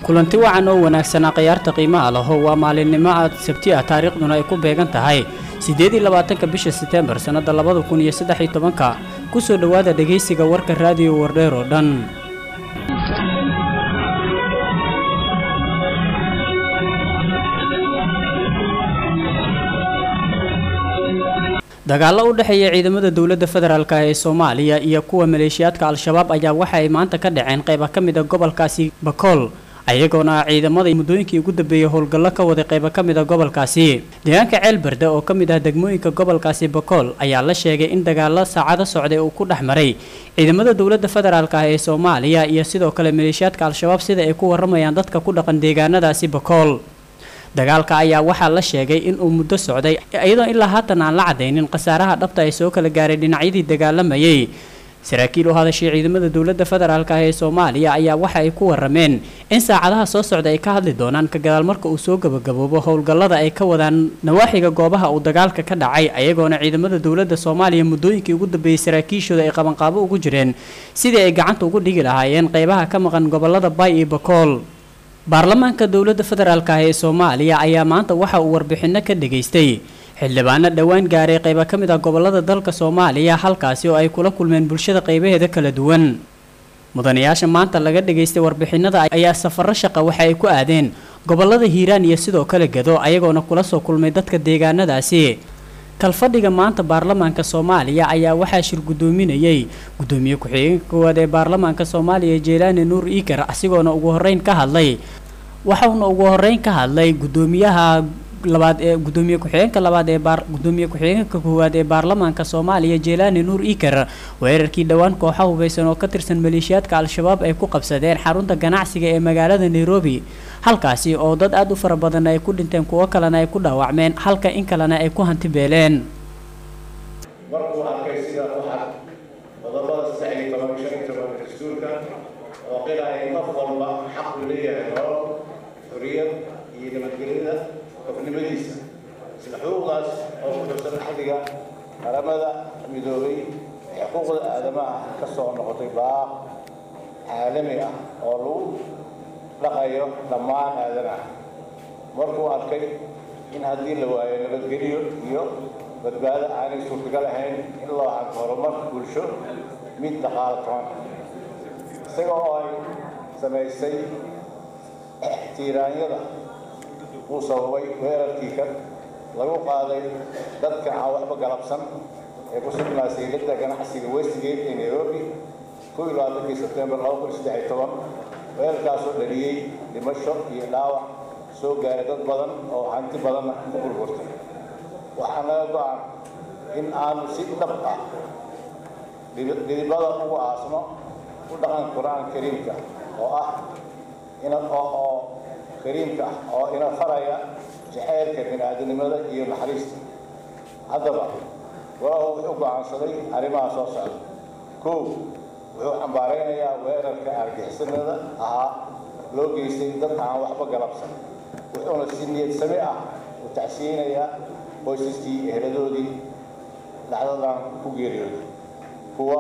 kulanti wacan oo wanaagsanaa khayaarta qiimaha laho waa maalinimo aad sabti ah taariikhduna ay ku beegan tahay siddeed iyo labaatanka bisha seteembar sannadda labada kun iyo saddex iyo tobanka ku soo dhowaada dhegaysiga warka raadiyo wardheer oo dhan dagaallo u dhexeeya ciidamada dowladda federaalk ee soomaaliya iyo kuwa maleeshiyaadka al-shabaab ayaa waxa ay maanta ka dhaceen qayba ka mid a gobolkaasi bakool ayagoona ciidamada muddooyinkii ugu dambeeyey howlgallo ka waday qayba ka mid a gobolkaasi deegaanka ceelberde oo ka mid ah degmooyinka gobolkaasi bakool ayaa la sheegay in dagaallo saacado socday uu ku dhex maray ciidamada dowladda federaalk ah ee soomaaliya iyo sidoo kale maleeshiyaadka al-shabaab sida ay ku waramayaan dadka ku dhaqan deegaanadaasi bakool dagaalka ayaa waxaa la sheegay in uu muddo socday iyadoo ilaa haatan aan la cadaynin khasaaraha dhabta ay soo kala gaaray dhinacyadii dagaalamayay saraakiil u hadashay ciidamada dowladda federaalk ah ee soomaaliya ayaa waxa ay ku warameen in saacadaha soo socda ay ka hadli doonaan ka gadaal marka uu soo gabagaboobo howlgallada ay ka wadaan nawaaxiga goobaha uu dagaalka ka dhacay ayagoona ciidamada dowladda soomaaliya muddooyinkii ugu dambeeyey saraakiishooda ay qabanqaabo ugu jireen sidii ay gacanta ugu dhigi lahaayeen qaybaha ka maqan gobolada bay iyo bakool baarlamaanka dowladda federaalk ah ee soomaaliya ayaa maanta waxa uu warbixinno ka dhageystay xildhibaano dhowaan gaaray qayba ka mid ah gobolada dalka soomaaliya halkaasi oo ay kula kulmeen bulshada qaybaheeda kala duwan mudanayaasha maanta laga dhageystay warbixinada ayaa safarro shaqa waxa ay ku aadeen gobolada hiiraan iyo sidoo kale gado ayagoona kula soo kulmay dadka deegaanadaasi kalfadhiga maanta baarlamaanka soomaaliya ayaa waxaa shir guddoominayay guddoomiye ku-xigeenka koowaad ee baarlamaanka soomaaliya jeelaani nuur iikar asigoona ugu horeyn ka hadlay waxauna ugu horeyn ka hadlay guddoomiyaha labaad ee guddoomiye ku-xigeenka labaad ee baar guddoomiye ku-xigeenka koowaad ee baarlamaanka soomaaliya jeelaani nuur iikar weerarkii dhowaan kooxa hubeysan oo ka tirsan maleeshiyaadka al-shabaab ay ku qabsadeen xarunta ganacsiga ee magaalada nairobi halkaasi oo dad aada u fara badan ay ku dhinteen kuwo kalena ay ku dhaawacmeen halka in kalena ay ku hanti beeleen markuu arkay sida waxaa qodobada saddex iyo toban shan iyo toban dastuurka oo qilaya in qof walba xaq uu leeyahay nolol xorriyad iyo nabadgelyada qofnimadiisa sida xuquuqdaas oo ku xusan axdiga qaramada midoobay ee xuquuqda aadamaha ka soo noqotay baaq caalami ah oo lagu dhaqayo dhammaan aadanaha markuu arkay in haddii la waayo nabadgelyo iyo badbaado aanay suurtagal ahayn in loo hanto horumar bulsho mid dhaqaalo toban isaga oo ay samaysay tiiraanyada uu sababay weerarkii ka lagu qaaday dadka aan waxba galabsan ee ku sugnaa sayladda ganacsiga westgate ee nairobi kow iyo labaatankii sebtembar laba kun saddex iyo toban weerarkaasoo dhaliyey dhimasho iyo dhaawac soo gaaray dad badan oo hanti badanna ku burburtay waxaa naga go-an in aanu si dhab ah dhidibada ugu aasno u dhaqan qur-aan kariimka oo ah ina oo kariimka ah oo ina faraya jaceylka bini-aadamnimada iyo naxariista haddaba walahu wuxuu go-aansaday arrimaha soo socda kow wuxuu xambaaraynayaa weerarka argixisannada ahaa loo geystay dad aan waxba galabsan wuxuuna si niyad sami ah u tacsiyeynayaa qoysaskii eheladoodii dhacdadan ku geeriyooday kuwa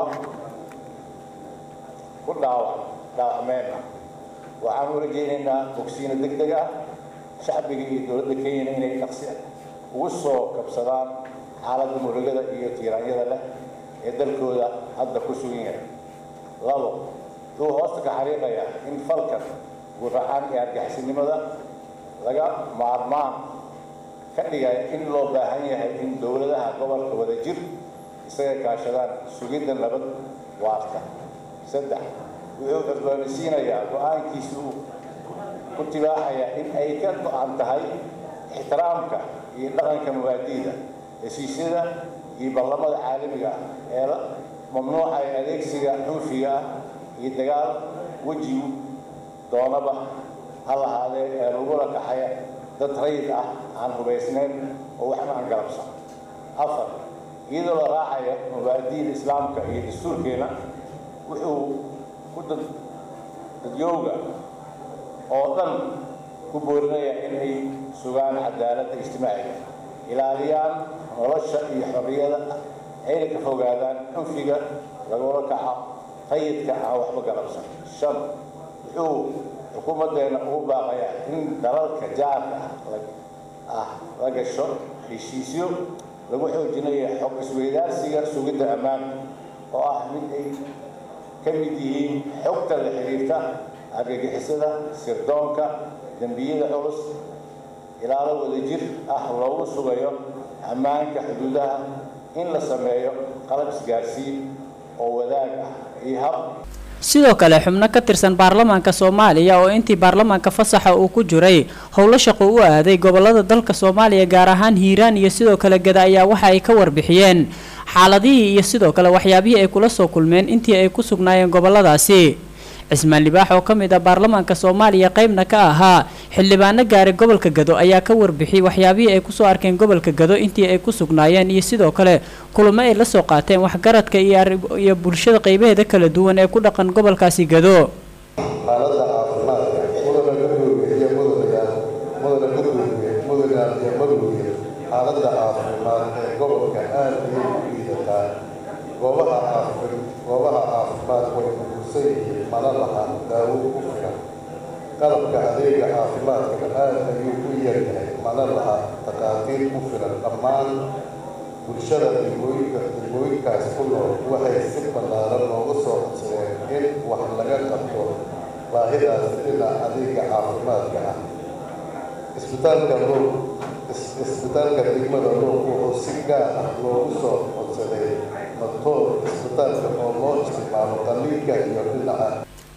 ku dhaawac dhaawacmeen ah waxaan u rajaynaynaa bogsiino deg deg ah shacbiga iyo dowladda kenyana inay dhaqsi ugu soo kabsadaan xaaladda murugada iyo tiiraanyada leh ee dalkooda hadda ku sugan yahay labo wuxuu hoosta ka xariiqayaa in falkan guracan ee argixisnimada laga maarmaan ka dhigaya in loo baahan yahay in dowladaha gobolka wada jir isaga kaashadaan sugidda nabad waarta saddex wuxuu cusboonaysiinayaa go-aankiisa uu ku tibaaxaya in ay ka go-an tahay ixtiraamka iyo dhaqanka mubaadi'da heshiisyada iyo ballamada caalamiga ah ee la mamnuucaya adeegsiga cunfiga ah iyo dagaal wejigu doonaba ha lahaadee ee lagula kaxaya dad rayid ah aan hubaysnayn oo waxba aan galabsan afar iyadoo la raacaya mubaadi'da islaamka iyo dastuurkeena wuxuu ku dadyowga oo dhan ku boorinaya in ay sugaan cadaaladda ijtimaaciga ilaaliyaan nolosha iyo xorriyada ayna ka fogaadaan cunfiga lagula kaco rayidka aan waxba galabsan shan wuxuu xukuumaddeena ugu baaqaya in dalalka jaarka ah la gasho heshiisyo lagu xoojinayo xog isweydaarsiga sugidda ammaanka oo ah mid ay ka mid yihiin xogta la xiriirta argagixisada sirdoonka dembiyada culus ilaalo wadajir ah loogu sugayo ammaanka xuduudaha in la sameeyo qalab isgaarsiin oo wadaag ah iyo hab sidoo kale xubno ka tirsan baarlamaanka soomaaliya oo intii baarlamaanka fasaxa uu ku jiray howlo shaqo u aaday gobolada dalka soomaaliya gaar ahaan hiiraan iyo sidoo kale gada ayaa waxa ay ka warbixiyeen xaaladihii iyo sidoo kale waxyaabihii ay kula soo kulmeen intii ay ku sugnaayeen goboladaasi cismaan libaax oo ka mid ah baarlamaanka soomaaliya qeybna ka ahaa xildhibaano gaaray gobolka gado ayaa ka warbixiyey waxyaabihii ay kusoo arkeen gobolka gado intii ay ku sugnaayeen iyo sidoo kale kulamo ay la soo qaateen waxgaradka iyo bulshada qeybaheeda kala duwan ee ku dhaqan gobolkaasi gado xaaladda caafimaadka mudana gudoomiye iyo mudanayaal mudana gudoomiye mudanayaal iyo madowye xaaladda caafimaad ee gobolka aad ayay u liidataa goobaha caafi goobaha caafimaad way uguursan yihiin mana laha daawo ku filan qalabka adeega caafimaadkana aad ayuu u yaryahay mana laha takhaatiir ku filan dhammaan bulshada degmooyinka degmooyinkaas ku nool waxay si ballaaran looga soo codsadeen in wax laga qabto baahidaas dhinaca adeega caafimaadka ah isbitaalka loo isbitaalka degmada loo wuxuu si gaar ah loogu soo codsaday doctoor isbitaalka oo loo isticmaalo qaliinka iyo dhinaca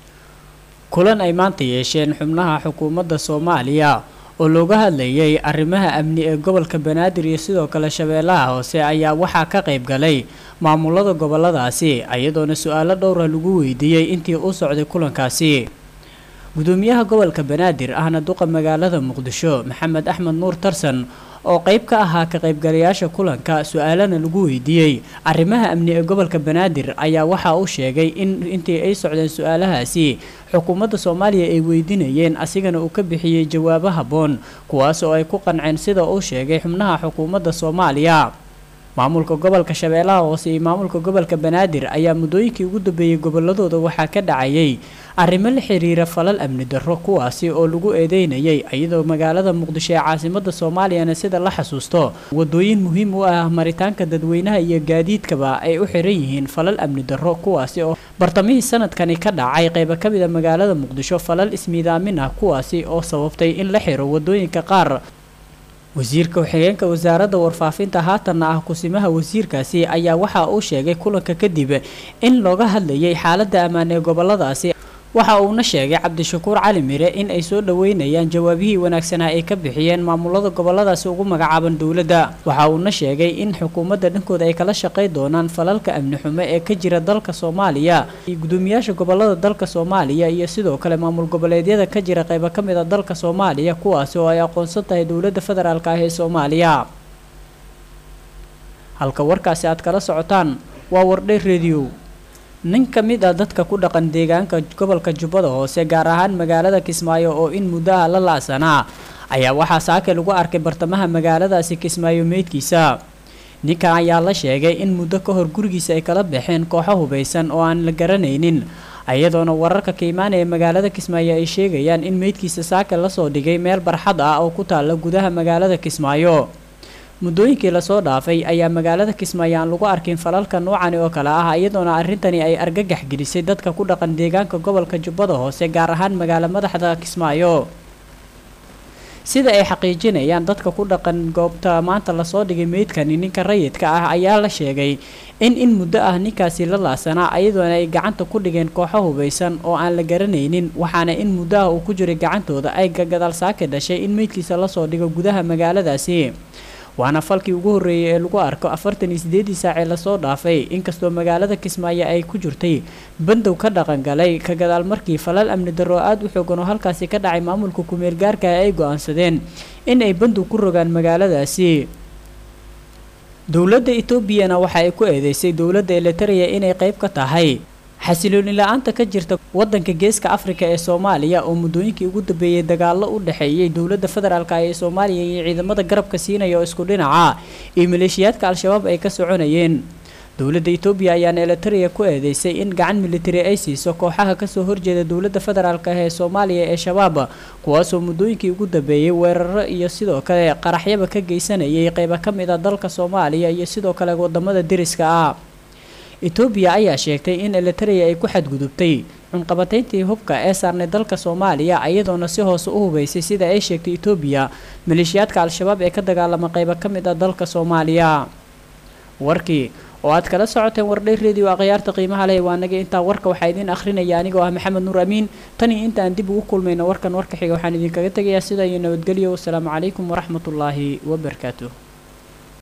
kulan ay maanta yeesheen xubnaha xukuumadda soomaaliya oo looga hadlayay arrimaha amni ee gobolka banaadir iyo sidoo kale shabeellaha hoose ayaa waxaa ka qayb galay maamulada goboladaasi iyadoona su-aalo dhowra lagu weydiiyey intii u socday kulankaasi gudoomiyaha gobolka banaadir ahna duqa magaalada muqdisho maxamed axmed nuur tarsan oo qeyb ka ahaa ka qaybgalayaasha kulanka su-aalana lagu weydiiyey arrimaha amni ee gobolka banaadir ayaa waxa uu sheegay in intii ay socdeen su-aalahaasi xukuumadda soomaaliya ay weydiinayeen asigana uu ka bixiyey jawaabo habboon kuwaas oo ay ku qanceen sida uu sheegay xubnaha xukuumadda soomaaliya maamulka gobolka shabeellaha hoose iyo maamulka gobolka banaadir ayaa muddooyinkii ugu dambeeyey goboladooda waxaa ka dhacayay arrimo la xiriira falal amni darro kuwaasi oo lagu eedeynayay iyadoo magaalada muqdisho ee caasimada soomaaliyana sida la xasuusto wadooyin muhiim u ah maritaanka dadweynaha iyo gaadiidkaba ay u xiran yihiin falal amni darro kuwaasi oo bartamihii sanadkani ka dhacay qeybo ka mid a magaalada muqdisho falal ismiidaamin ah kuwaasi oo sababtay in la xiro wadooyinka qaar wasiirka ku-xigeenka wasaaradda warfaafinta haatanna ah kusimaha wasiirkaasi ayaa waxa uu sheegay kulanka kadib in looga hadlayay xaaladda ammaan ee goboladaasi waxa uuna sheegay cabdishakuur cali mire in ay soo dhaweynayaan jawaabihii wanaagsanaa ay ka bixiyeen maamulada goboladaasi ugu magacaaban dowladda waxa uuna sheegay in xukuumadda dhankooda ay kala shaqay doonaan falalka amni xumo ee ka jira dalka soomaaliya iyo gudoomiyaasha gobolada dalka soomaaliya iyo sidoo kale maamul goboleedyada ka jira qeybo ka mid a dalka soomaaliya kuwaasi oo ay aqoonsan tahay dowladda federaalk ah ee soomaaliya halka warkaasi aad kala socotaan waa wardhay rediyo nin ka mid ah dadka ku dhaqan deegaanka gobolka jubbada hoose gaar ahaan magaalada kismaayo oo in muddo ah la laasanaa ayaa waxaa saake lagu arkay bartamaha magaaladaasi kismaayo meydkiisa ninkan ayaa la sheegay in muddo ka hor gurigiisa ay kala baxeen kooxo hubaysan oo aan la garanaynin iyadoona wararka ka imaanaya magaalada kismaayo ay sheegayaan in meydkiisa saake lasoo dhigay meel barxad ah oo ku taalla gudaha magaalada kismaayo muddooyinkii lasoo dhaafay ayaa magaalada kismaayo aan lagu arkin falalka noocani oo kale ah iyadoona arrintani ay argagax gelisay dadka ku dhaqan deegaanka gobolka jubbada hoose gaar ahaan magaalo madaxda kismaayo sida ay xaqiijinayaan dadka ku dhaqan goobta maanta lasoo dhigay meydkani ninka rayidka ah ayaa la sheegay in in muddo ah ninkaasi la laasanaa iyadoona ay gacanta ku dhigeen kooxo hubaysan oo aan la garanaynin waxaana in muddo ah uu ku jiray gacantooda ay gadaal saake dhashay in meydkiisa lasoo dhigo gudaha magaaladaasi waana falkii ugu horreeyay ee lagu arko afartan iyo sideedii saacee lasoo dhaafay inkastoo magaalada kismaayo ay ku jirtay bandow ka dhaqan galay ka gadaal markii falal amni darro aada u xoogan oo halkaasi ka dhacay maamulka kumeel gaarka ay go-aansadeen in ay bandow ku rogaan magaaladaasi dowladda etoobiyana waxa ay ku eedeysay dowladda eliteria inay qeyb ka tahay xasilooni la-aanta ka jirta wadanka geeska afrika ee soomaaliya oo muddooyinkii ugu dambeeyey dagaallo u dhexeeyay dowladda federaalk ee soomaaliya iyo ciidamada garabka siinaya oo isku dhinaca iyo maleeshiyaadka al-shabaab ay ka soconayeen dowladda etoobiya ayaana elitaria ku eedeysay in gacan militari ay siiso kooxaha kasoo horjeeda dowladda federaalk ah ee soomaaliya ee shabaab kuwaasoo muddooyinkii ugu dambeeyey weeraro iyo sidoo kale qaraxyaba ka geysanayay qeyba ka mid a dalka soomaaliya iyo sidoo kale wadamada deriska ah etoobiya ayaa sheegtay in elitaria ay ku xadgudubtay cunqabatayntii hubka ee saarnay dalka soomaaliya iyadoona si hoose u hubeysay sida ay sheegtay etoobiya maleeshiyaadka al-shabaab ee ka dagaalama qeyba ka mid ah dalka soomaaliya warkii oo aad kala socoteen wardhay radio akhyaarta qiimaha leh waa naga intaa warka waxaa idiin akhrinaya anigoo ah maxamed nuur amiin tan iyo intaan dib ugu kulmayno warkan warka xiga waxaan idinkaga tegayaa sidaa iyo nabadgelyo wasalaamu calaykum waraxmatullaahi wabarakaatuh